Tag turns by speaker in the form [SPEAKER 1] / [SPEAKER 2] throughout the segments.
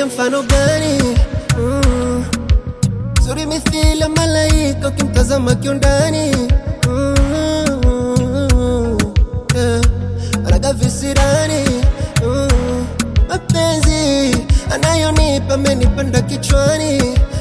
[SPEAKER 1] mfano gani? Mm. Zuri mithili ya malaika ukimtazama kiundani mm. yeah. Raga visirani mm. Mapenzi anayonipa amenipanda kichwani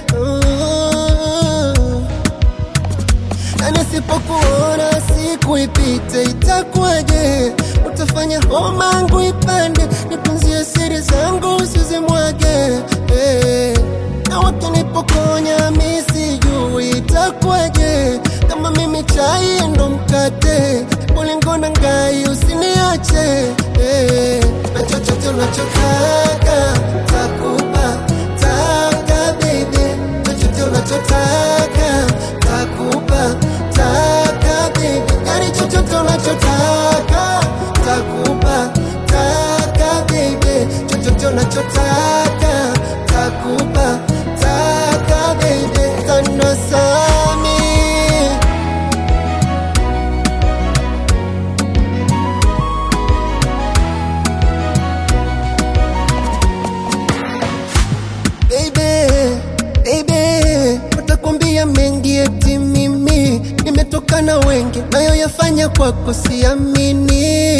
[SPEAKER 1] mm. Na nisipokuona siku ipite itakuwaje? Utafanya homa yangu ipande, nipunzie siri zangu usizimwage eh. Na wakinipokonya mi sijui itakuwaje, kama mimi chai ndo mkate, ulingo na ngai usiniache eh. Na chochote unachotaka takupa, taka baby, chochote unachotaka takupa, taka baby, yani chochote unachotaka takupa, taka baby, chochote unachotaka takupa, taka baby, kanda sami Baby, baby, watakwambia mengi eti mimi nimetoka na wengi, nayo yafanya kwako siamini.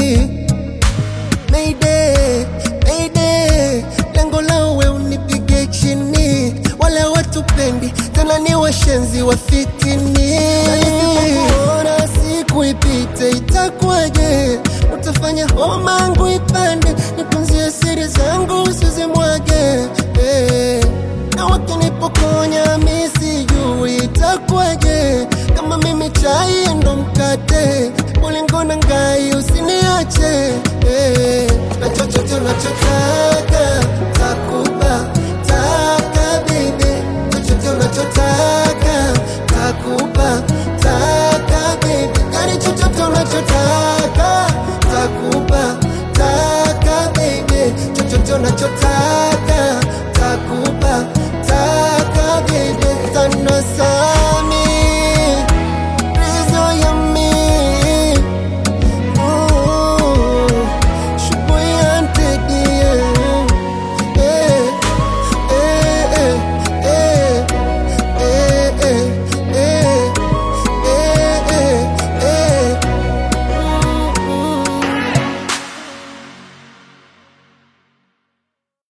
[SPEAKER 1] Mayday, mayday, lengo lao we unipige chini, wale watupendi tena ni washenzi wa fitini. Na nisipokuona siku ipite itakuwaje? Utafanya homa yangu ipande, nipunzie siri zangu usizimwage eh. Na wakinipokonya mi sijui itakuwaje, kama mimi chai ndo mkate,